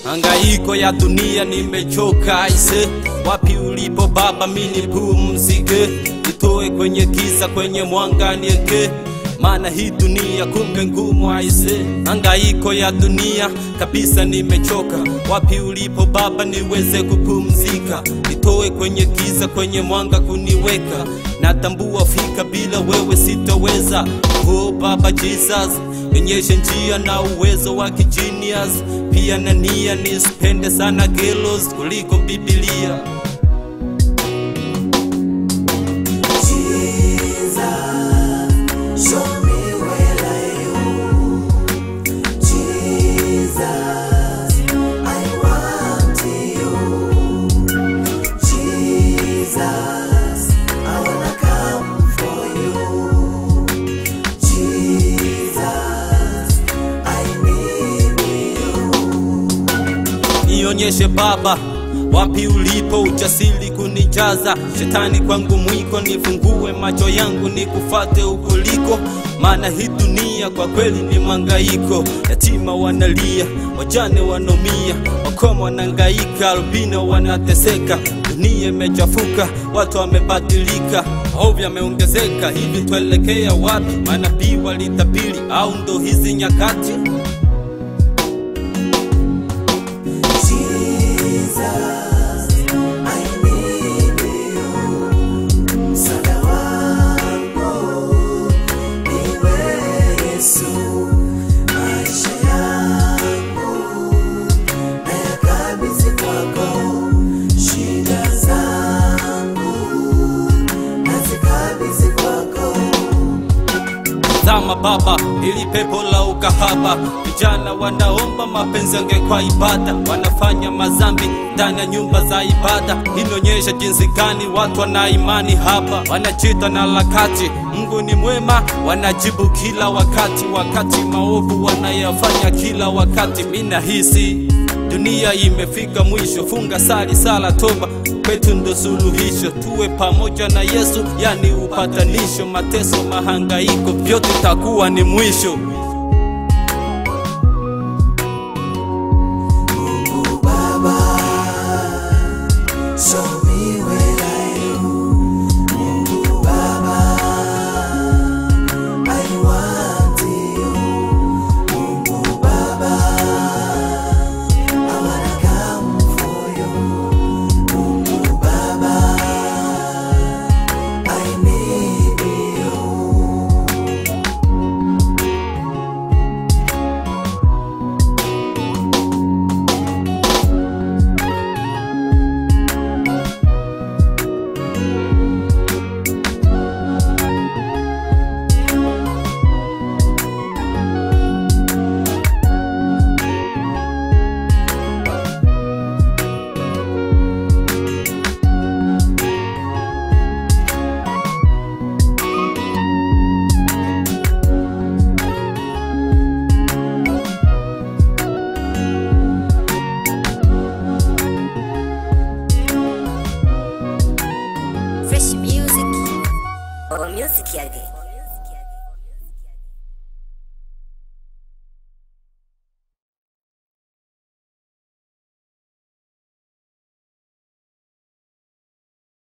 Hangaiko ya dunia nimechoka ise, wapi ulipo Baba, mini pumzike, nitoe kwenye giza, kwenye mwanga nieke maana hii dunia kumbe ngumu aise. Hangaiko ya dunia kabisa nimechoka, wapi ulipo Baba niweze kupumzika, nitoe kwenye giza, kwenye mwanga kuniweka, natambua fika bila wewe sitoweza. Oh Baba Jesus, nionyeshe njia na uwezo wa kijinius, pia na nia nisipende sana gelos kuliko Biblia. Show me where I am. Jesus, I want you. Jesus, I wanna come for you. Jesus, I need you. Nionyeshe Baba wapi ulipo, ujasiri kunijaza, shetani kwangu mwiko, nifungue macho yangu nikufate ukoliko, maana hii dunia kwa kweli ni mangaiko. Yatima wanalia, wajane wanaumia, wakoma wanangaika, albino wanateseka, dunia imechafuka, watu wamebadilika, maovu yameongezeka. Hivi tuelekea wapi? Manabii walitabiri, au ndo hizi nyakati? Jesus, I need you. Msaada wangu niwe Yesu. Maisha yangu nayakabidhi kwako. Shida zangu nazikabidhi kwako. Zama Baba, ili pepo la ukahaba, vijana wanaomba mapenzi yangekuwa ibada, wanafanya mazambi ndani ya nyumba za ibada. Inaonyesha jinsi gani watu wana imani hapa, wanachita na lakati. Mungu ni mwema, wanajibu kila wakati, wakati maovu wanayafanya kila wakati. Mina hisi dunia imefika mwisho, funga sali sala toba kwetu ndo suluhisho, tuwe pamoja na Yesu, yani upatanisho. Mateso, mahangaiko, vyote takuwa ni mwisho. Mungu Baba, show me where I am. Mungu Baba, I want you. Mungu Baba, I wanna come for you. Mungu Baba, I need you. Fresh music or music yake